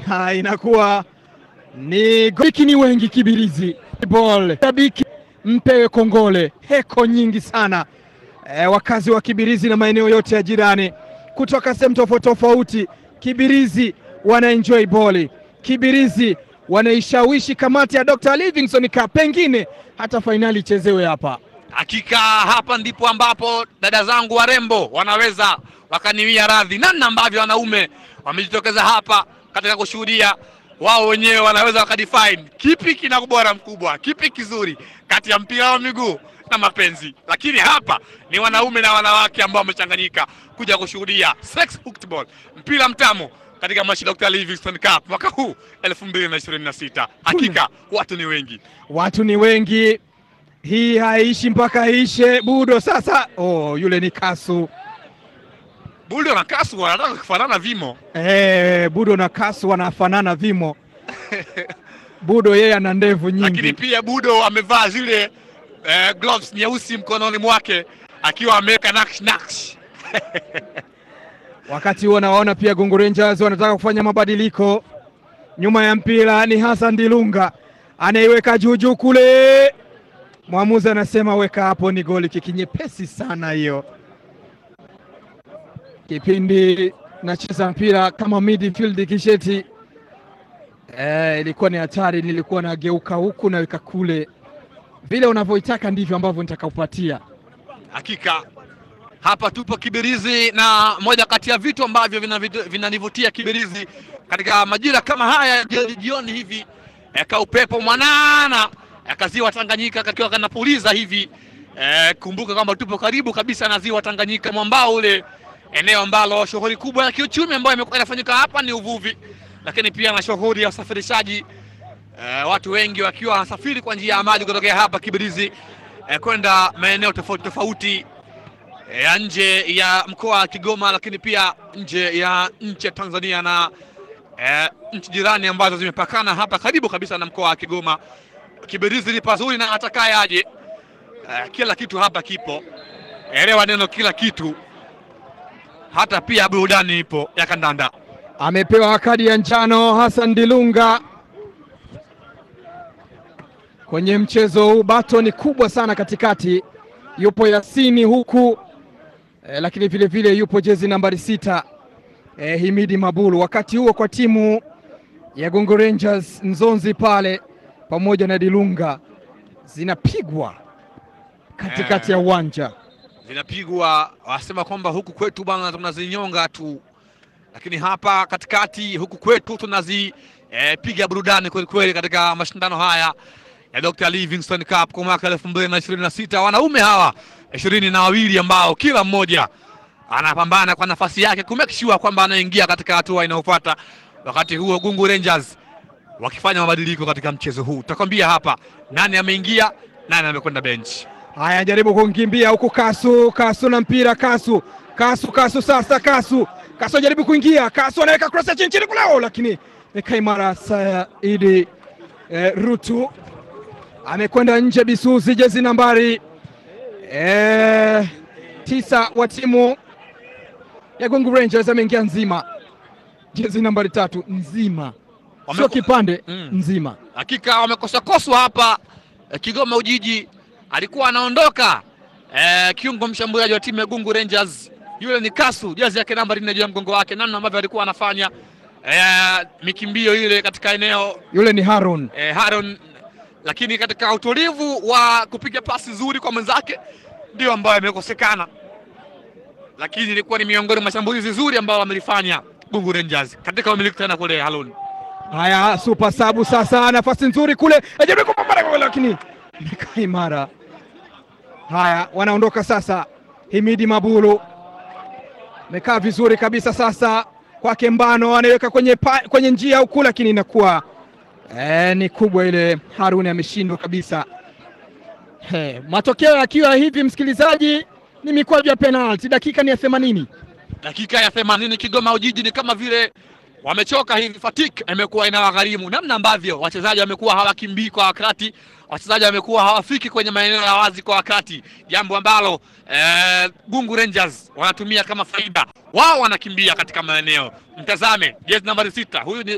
Ha, inakuwa ni goliki ni wengi Kibirizi ball. Shabiki mpewe kongole, heko nyingi sana e, wakazi wa Kibirizi na maeneo yote ya jirani kutoka sehemu tofauti tofauti. Kibirizi wana enjoy ball, Kibirizi wanaishawishi kamati ya Dr. Livingstone Cup, pengine hata fainali ichezewe hapa. Hakika hapa ndipo ambapo dada zangu warembo wanaweza wakaniwia radhi, namna ambavyo wanaume wamejitokeza hapa katika kushuhudia wao wenyewe wanaweza wakadefine kipi kina ubora mkubwa, kipi kizuri kati ya mpira wa miguu na mapenzi. Lakini hapa ni wanaume na wanawake ambao wamechanganyika kuja kushuhudia sex football, mpira mtamu katika mashi Dr. Livingstone Cup mwaka huu 2026. Hakika watu ni wengi. Watu ni wengi, hii haishi mpaka ishe. Budo sasa, oh, yule ni Kasu. Budo na Kasu wanataka kufanana vimo. Eh, Budo na Kasu wanafanana vimo. Budo yeye ana ndevu Lakini nyingi. pia Budo amevaa zile eh, gloves nyeusi mkononi mwake akiwa ameweka naksh naksh. Wakati huo nawaona pia Gungu Rangers wanataka kufanya mabadiliko. Nyuma ya mpira ni Hassan Dilunga anaiweka juu juu kule, mwamuzi anasema weka hapo, ni goli kiki nyepesi sana hiyo. Kipindi nacheza mpira kama midfield kisheti, eh, ilikuwa ni hatari, nilikuwa nageuka huku naweka kule, vile unavyoitaka ndivyo ambavyo nitakakupatia. Hakika hapa tupo Kibirizi, na moja kati ya vitu ambavyo vinanivutia vina vinanivutia Kibirizi katika majira kama haya ya jioni jioni hivi eh, ka upepo mwanana eh, kaziwa Tanganyika kakiwa kanapuliza hivi eh, kumbuka kwamba tupo karibu kabisa na ziwa Tanganyika, mwambao ule, eneo ambalo shughuli kubwa ya kiuchumi ambayo imekuwa inafanyika hapa ni uvuvi, lakini pia na shughuli ya usafirishaji eh, watu wengi wakiwa wanasafiri kwa njia ya maji kutokea hapa Kibirizi eh, kwenda maeneo tofauti tofauti eh, ya nje ya mkoa wa Kigoma, lakini pia nje ya nchi ya Tanzania na eh, nchi jirani ambazo zimepakana hapa karibu kabisa na mkoa wa Kigoma. Kibirizi ni pazuri na atakaye aje, eh, kila kitu hapa kipo. Elewa neno kila kitu, hata pia burudani ipo ya kandanda. Amepewa kadi ya njano Hassan Dilunga kwenye mchezo huu. Bato ni kubwa sana katikati, yupo Yasini huku e, lakini vile vile yupo jezi nambari sita e, Himidi Mabulu. Wakati huo kwa timu ya Gongo Rangers Nzonzi pale pamoja na Dilunga zinapigwa katikati ya uwanja. zinapigwa wasema kwamba huku kwetu bwana tunazinyonga tu, lakini hapa katikati huku kwetu tunazipiga burudani kweli kweli katika mashindano haya ya Dr. Livingstone Cup kwa mwaka elfu mbili na ishirini na sita wanaume hawa ishirini na wawili ambao kila mmoja anapambana kwa nafasi yake ku make sure kwamba anaingia katika hatua inayofuata. Wakati huo Gungu Rangers wakifanya mabadiliko katika mchezo huu, tutakwambia hapa nani ameingia, nani amekwenda benchi. Haya, jaribu kukimbia huku Kasu, Kasu na mpira, Kasu, Kasu, Kasu sasa, Kasu, Kasu jaribu kuingia, Kasu anaweka cross ya chini chini kulao, lakini Kaimara Saidi eh, Rutu amekwenda nje. Bisuzi jezi nambari eh, tisa wa timu ya Gungu Rangers ameingia nzima, jezi nambari tatu nzima, sio Wameko- kipande Mm. nzima. Hakika wamekosakoswa hapa eh, Kigoma Ujiji alikuwa anaondoka eh, kiungo mshambuliaji wa timu ya Gungu Rangers, yule ni Kasu, jezi yake namba nne juu ya mgongo wake, namna ambavyo alikuwa anafanya eh, mikimbio ile katika eneo Yule ni Harun eh, Haron, lakini katika utulivu wa kupiga pasi nzuri kwa mwenzake ndio ambayo imekosekana, lakini ilikuwa ni miongoni mwa shambulizi zuri ambao wamelifanya Gungu Rangers katika umiliki tena kule Halon. Haya, super sabu sasa, nafasi nzuri kule, ajaribu kupambana kwa- lakini imekaa imara. Haya, wanaondoka sasa. Himidi Mabulu amekaa vizuri kabisa sasa, kwake Mbano anaiweka kwenye, pa, kwenye njia huku, lakini inakuwa eh, ni kubwa ile. Haruni ameshindwa kabisa. He, matokeo yakiwa hivi, msikilizaji, ni mikwaju ya penalti. Dakika ni ya themanini. dakika ya themanini Kigoma Ujiji ni kama vile wamechoka hivi, fatigue imekuwa inawagharimu, namna ambavyo wachezaji wamekuwa hawakimbii kwa wakati, wachezaji wamekuwa hawafiki kwenye maeneo ya wazi kwa wakati, jambo ambalo eh, Gungu Rangers wanatumia kama faida. Wao wanakimbia katika maeneo. Mtazame jezi nambari sita, huyu ni